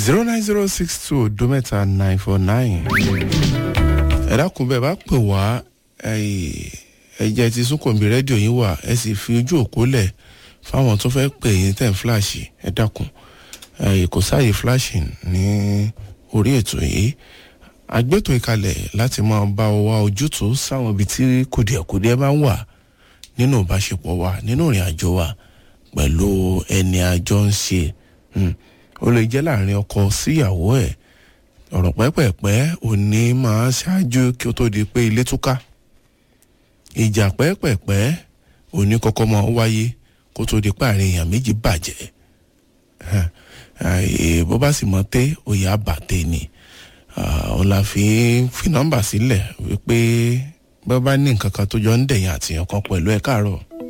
zero nine zero six two odo mẹ́ta nine four nine. ẹ dákun bẹ́ẹ̀ bá pè wá ẹ̀jẹ̀ ti súnkànmí rédíò yín wà ẹ sì fi ojú òkú lẹ̀ fáwọn tó fẹ́ pè yín tẹ̀ ń fíláàṣì ẹ dákun kò sáàyè fíláàṣì ní orí ètò yìí àgbẹ̀tò ìkalẹ̀ láti máa bá ọ wá ojútùú sáwọn ibi tí kùdìẹ̀kùdìẹ̀ bá ń wà nínú ìbáṣepọ̀ wa nínú ìrìn àjò wa pẹ̀lú ẹni àjọ ń ṣe ó lè jẹ́ láàrin ọkọ síyàwó ẹ̀ ọ̀rọ̀ pẹ́pẹ̀pẹ́ òní máa ṣáájú kí ó tó di pé ilé túká ìjà pẹ́pẹ̀pẹ́ òní kọ́kọ́ máa ń wáyé kó tó di pé àárín èèyàn méjì bàjẹ́ bó bá sì mọ té òye àbàtẹ ni òun la fi fi nọ́mbà sílẹ̀ wípé bó bá ní nǹkan kan tó jọ ń dẹ̀yìn àtìyàn kan pẹ̀lú ẹ̀ káàárọ̀.